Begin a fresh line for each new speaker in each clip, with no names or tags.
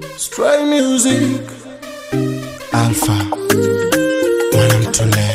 Stray music Alpha Mwanamtule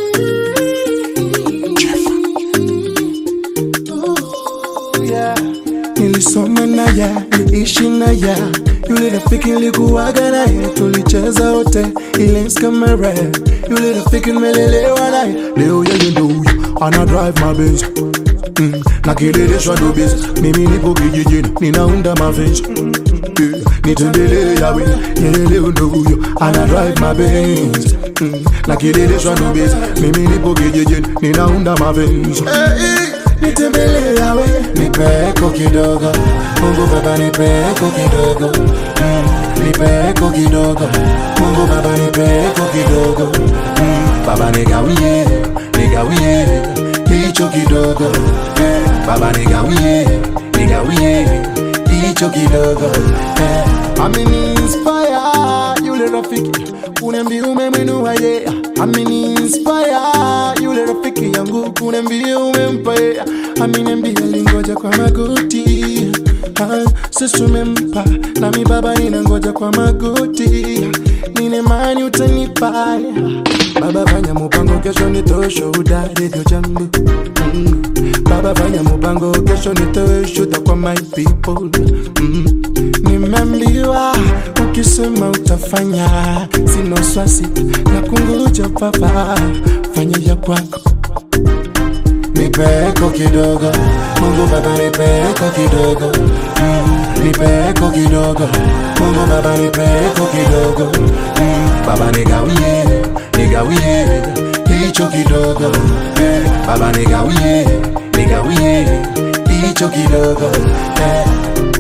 yeah. Nilisoma na ya, niliishi na ya yule rafiki nilikuwaga naye, tulicheza wote ile kama rap. Yule rafiki nimelelewa naye, leo yeye ndo huyo ana drive my Benz mm, na kileleshwa ndo biz. Mimi nipo kijijini ninaunda mavenzi yeah, nitembelee yawe yeye leo ndo huyo ana drive my Benz mm, na kileleshwa ndo biz. Mimi nipo kijijini ninaunda mavenzi hey, nitembelee yawe nipeko kidogo Mungu Baba nipeko kidogo mm, nipeko kidogo Mungu Baba nipeko kidogo mm, Baba nigawie nigawie hicho kidogo eh, Baba nigawie nigawie hicho kidogo eh, ameni inspire yule rafiki kuniambia umemwinua yeye ameni inspire yule rafiki yangu kuniambia umempa yeye ameniambia lingoja kwa magoti Ah, sisi tumempa nami baba ninangoja kwa magoti nina imani utanipa baba fanya mupango kesho nitoe shuhuda redio jambo mm. baba fanya mupango kesho nitoe shuhuda kwa my people mm. nimeambiwa ukisema utafanya sina swasi na kungoja baba fanya ya kwako nipeko kidogo Mungu Baba nipeko kidogo mm, nipeko kidogo Mungu Baba nipeko kidogo mm, Baba nigawie nigawie hicho kidogo eh, Baba nigawie nigawie hicho kidogo eh.